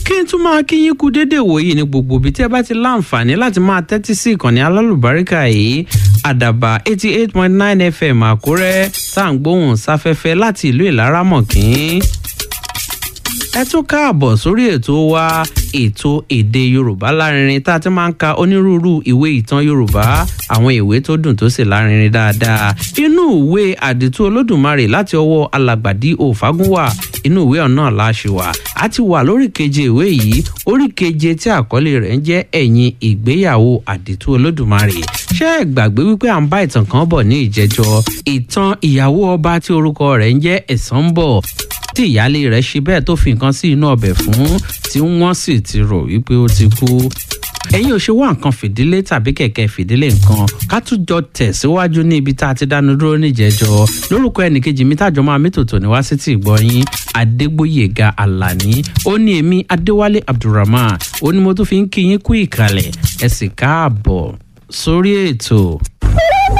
kí n tún máa kí yín kú déédéé wòyí ní gbogbo ibi tí ẹ bá ti láǹfààní láti máa tẹ́tí sí ìkànnì alálùbáríkà yìí àdàbà eighty eight point nine fm àkúrẹ́ tá à ń gbóhùn sáfẹ́fẹ́ láti ìlú ìlaramọ̀kín ẹ tún káàbọ̀ sórí ètò wa ètò èdè yorùbá lárinrin tá a ti máa ń ka onírúurú ìwé ìtàn yorùbá àwọn ìwé tó dùn tó sì lárinrin dáadáa inú ìwé àdìtú olódùmarè láti ọwọ́ alàgbàdì òfagúnwà inú ìwé ọ̀nà láṣìwà a ti wà lórí keje ìwé yìí orí keje tí àkọlé rẹ̀ ń jẹ́ ẹ̀yìn ìgbéyàwó àdìtú olódùmarè ṣé ẹ gbàgbé wípé à ń bá ìtàn kan bọ̀ ní ìjẹjọ ìtàn ìyàwó ọba tí orúkọ rẹ̀ ń jẹ́ ẹ̀sán bọ̀ tí ìyáálé rẹ̀ ṣe bẹ́ẹ̀ tó fi nǹkan sí inú ọbẹ̀ fún tí wọ́n sì ti rò wípé ó ti kú ẹ̀yin ò ṣe wá nǹkan fìdílé tàbí kẹ̀kẹ́ fìdílé nǹkan ká tún jọ tẹ̀síwájú ní ibi tá a ti dánu dúró níjẹ̀jọ lórúkọ ẹnìkejì mi tájọ máa mí tòtò ní wá sí ti ìgbọ́yìn adégbòyèga alani ó ní èmi adéwálé abdulrahman ó ní mo tún fi ń kí yín kú ìkàlẹ̀ ẹ sì káàbọ̀ sórí ètò.